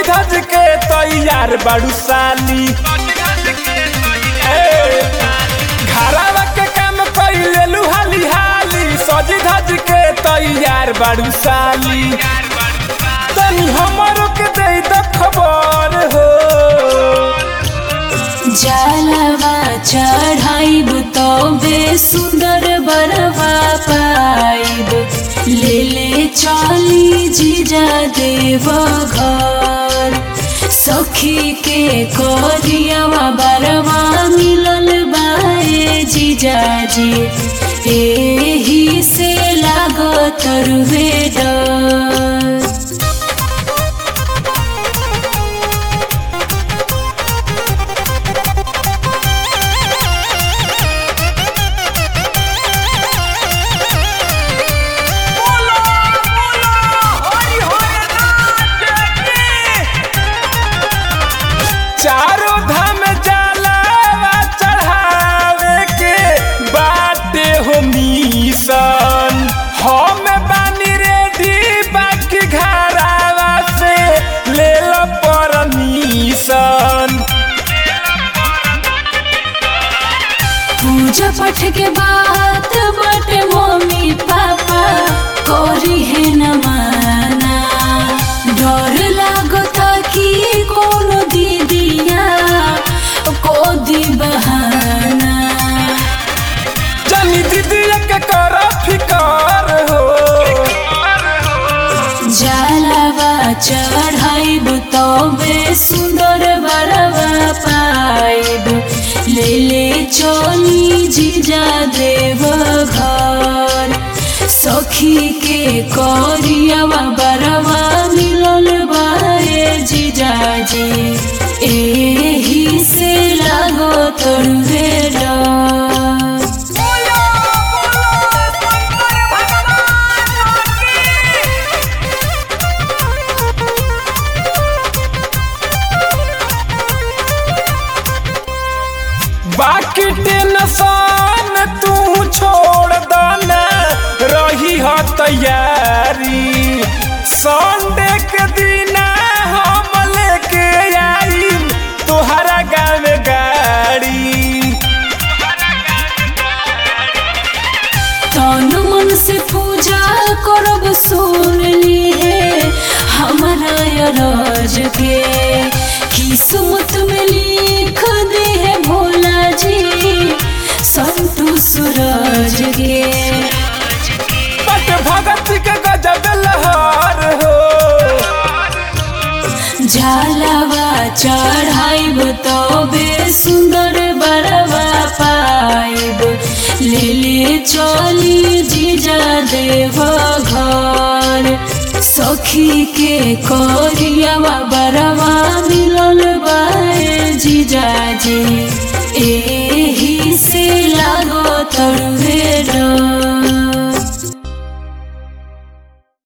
सजी धज के तैयार बाड़ू साली ए, घरवा के काम कइले लुहाली हाली सजी धज के तैयार बाड़ू साली तनी हमरो के दे द खबर हो जलवा चढ़ाइब तबे सुंदर बरवा पाइब ले ले चली जीजा देव घर सखी के करियावा बरवा मिलल बाए जीजाजी एही से लागत रुवे डर चारों धाम जलावा चढ़ावे के बाटे हो मिशन हम बानी रेडी बाकी घरावा से ले लो परमिशन पूजा पाठ के बात बटे मम्मी पापा करी है न माना डर लागत कि कोनो दीदिया को दी बहाना जनी दीदी के कर फिकर हो जलवा चढ़ाइब तबे सुंदर बरवा पाइब ले ले चली जीजा देव घर सखी के करियावा बरवा मिलल बाए जीजाजी एही से लागो तोड़वे डर बाकी टेंशन तू छोड़ दना रही हो तैयारी संडे के दिन हम लेके आई तोहरा गाँव गाड़ी तन मन से पूजा करब सुन ली है हमारा राज के किस्मत में लिख दे है भोला जी संतु सूरज के बट भगत के गजब लहर हो झालवा चढ़ाइब तबे सुंदर बरवा पाइब ले ले चली जीजा देव घर सखी के करियावा बरवा मिलल बाए जीजाजी